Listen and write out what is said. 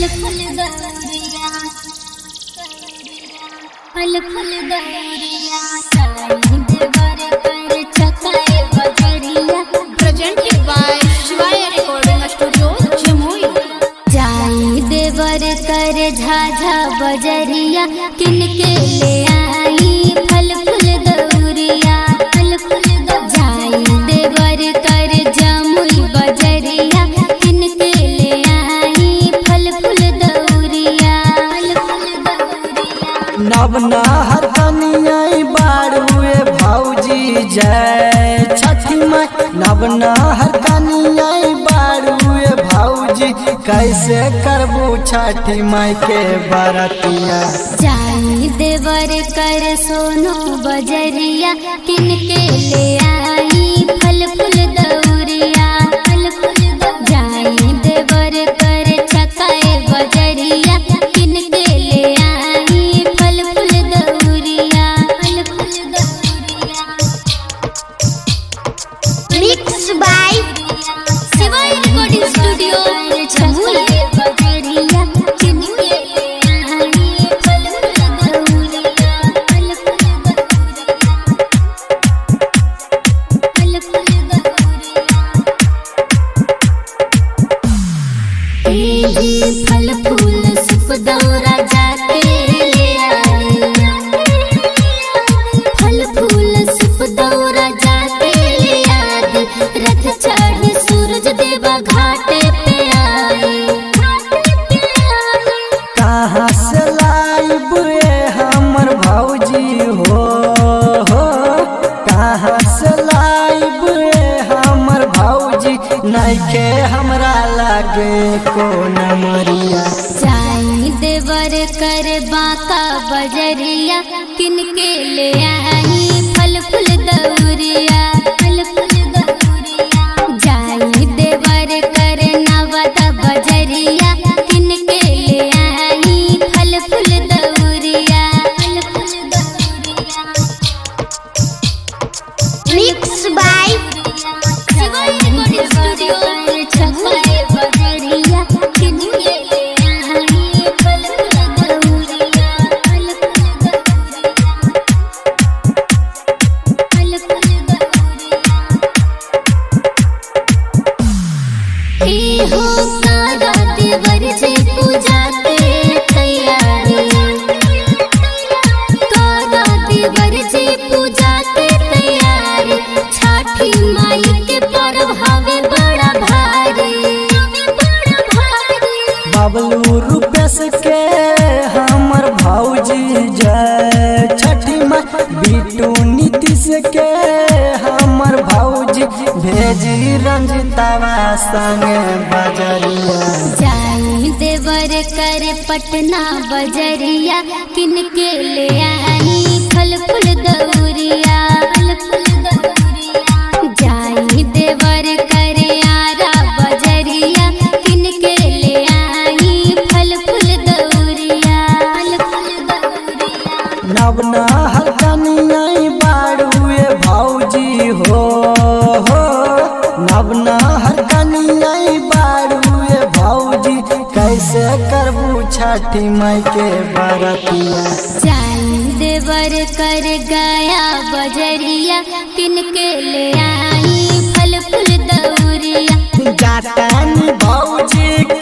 फल फल दौरिया फल फल दौरिया देवर कर छकाए बजरिया presented by Shivaya Recording Studio, Jamui. जाई देवर कर झाझा बजरिया किनके ले आई फल फूल दौरिया फल फूल जाई देवर कर जमुई बजरिया किनके ले आई फल फूल दौरिया फल फूल दौरिया नवना हरकनिया बारुए भौजी जय छठी माई नवना हरकनिया बारुए भौजी कैसे करबू छठी माई के बरतिया जाई देवर कर सोनो बजरिया किनके ले आई फल फूल दौरिया फल फूल जाई देवर कर छकाए बजरिया किनके ले आई फल फूल दौरिया फल फूल दौरिया Mixed by Shivay recording studio छमुई बजरिया किनके ले आई फल फूल दौरिया फल फूल दौरिया फल फूल दौरिया ए फल फूल सुप दौरा जाके ले आई फल फूल सुप दौरा जाके ले आई रथ चढ़ी सूरज देवा घाटे पे आए कहाँ से लाइब रे हमर भौजी हो हो कहाँ से लाइब रे हमर भौजी नइखे हमरा लागे कोन मरिया जाई देवर कर बाका बजरिया किनके ले आई फल फूल दौरिया फल फूल दौरिया जाई देवर कर नवदा बजरिया किनके ले आई फल फूल दौरिया फल फूल दौरिया Mixed by Shivay recording studio छपाए बजरिया किनके ले आई फल फूल दौरिया फल फूल दौरिया फल फूल दौरिया ए हो कारा देवर से पूजा के तैयारी कारा देवर से पूजा के तैयारी छठी माई के पर्व हवे बड़ा भारी बड़ा भारी बबलू रूपेश के हमर भौजी जय छठी माँ बिटू नीतीश के हमर भौजी भेजी रंजितावा संगे बजरिया जाई देवर कर पटना बजरिया किनके ले आई फल फूल दौरिया फल फूल दौरिया जाई देवर कर आरा बजरिया किनके ले आई फल फूल दौरिया फल फूल दौरिया नवना हरकनिया बारुए भौजी हो हो नवना हरकनिया बारुए भौजी कैसे करबू छठी माई के बरतिया जाई देवर कर गया बजरिया किनके ले आई फल फूल दौरिया जातानी भौजी